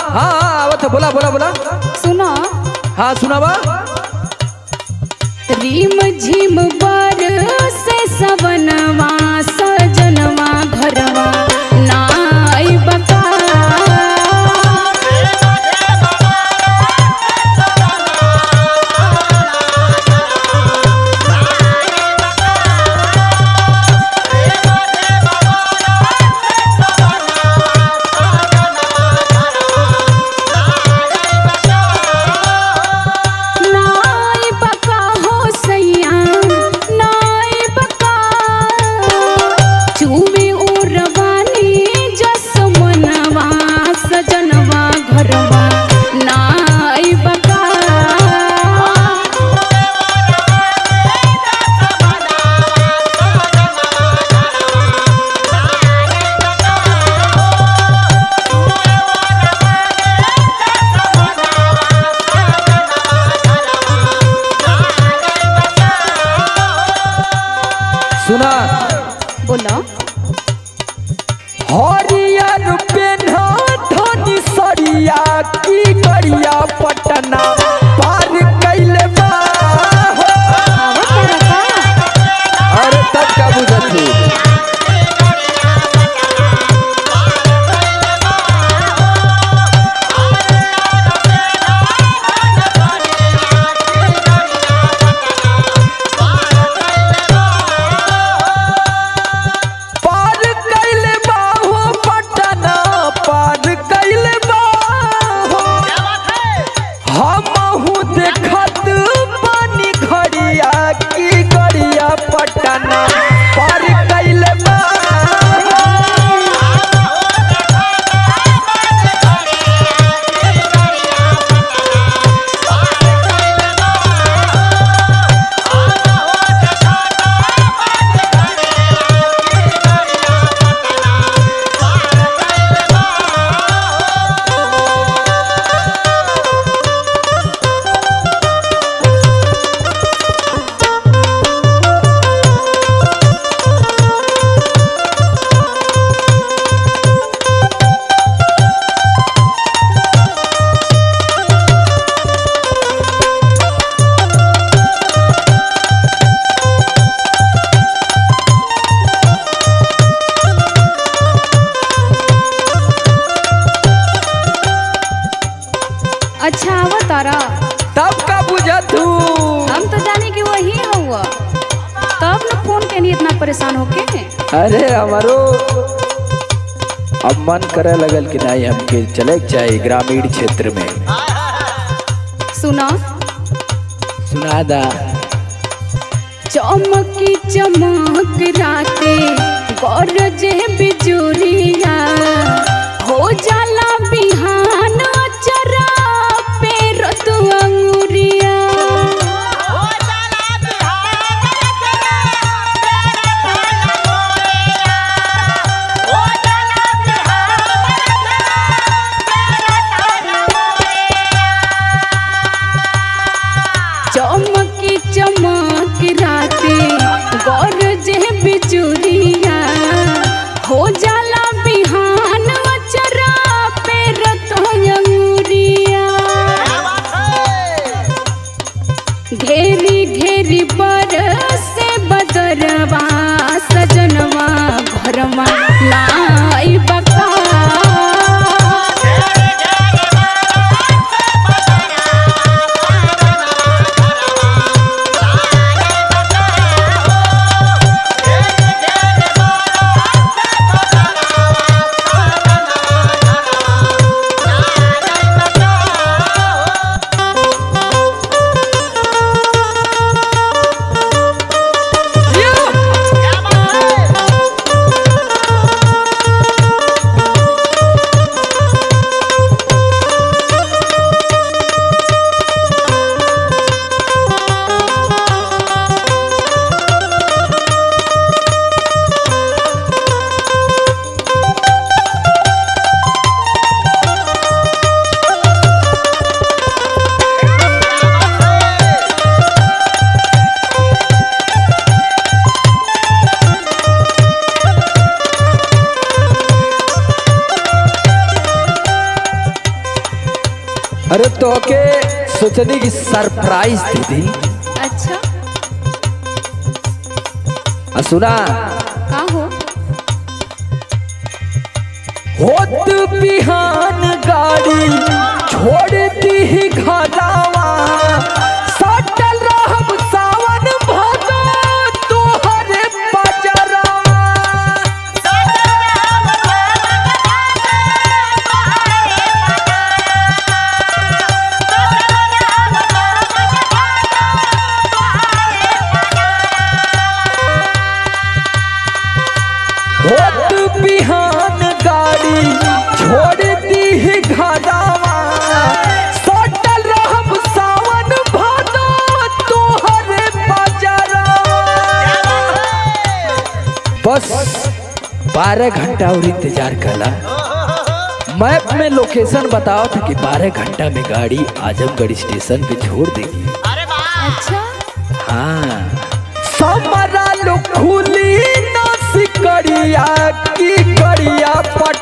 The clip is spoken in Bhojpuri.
हाँ हाँ आवत है बोला बोला बोला सुना हाँ सुनावा रिम झिम बर से सवनवा सजनवा घरवा नाई बका नाई बका हो सैया नाई बका चूमे उरवानी जस मनवा सजनवा घरवा नाई बका सुना बोला हरियर पेन्हा धनी सरिया की करिया पटना पार कैले बा हो। आवत तारा का अरे तब का बुझत हूँ पार कैले बा हो पटना पार कैले बा हो हमहू देखत पानी खड़िया की गड़िया पटना पार कैले बा अच्छा आवत तारा तब का बुझत हूँ हम तो जाने कि वही हुआ तब न फोन के नहीं इतना परेशान होके अरे हमारो अब मन करे लगल कि नहीं हमके चले के चाहिए ग्रामीण क्षेत्र में सुना सुना दा चमकी चमक राते गरजे बिजुरिया हो जाला बिहान चरा पे रतु अंगुरिया चमकी चमक राते गरजे बिजुरिया हो जाला बिहान चरा पे रतु अंगुरिया घेरी घेरी पर से बदरवा सजनवा घरवा लाई बका तो के सोचनी की सरप्राइज दे दी अच्छा आ सुना का हो होत बिहान गाड़ी छोड़ दी घरावा सटल रहब सावन भादो तोहरे बजरावा होत बिहान गाड़ी छोड़ दी घरावा सटल रहब सावन भादो तोहरे बजरावा बस बारह घंटा और इंतजार कला मैप में लोकेशन बताओ था कि बारह घंटा में गाड़ी आजमगढ़ स्टेशन पे छोड़ देगी अच्छा हाँ समरा लो खुली न सिकड़िया की कड़िया पट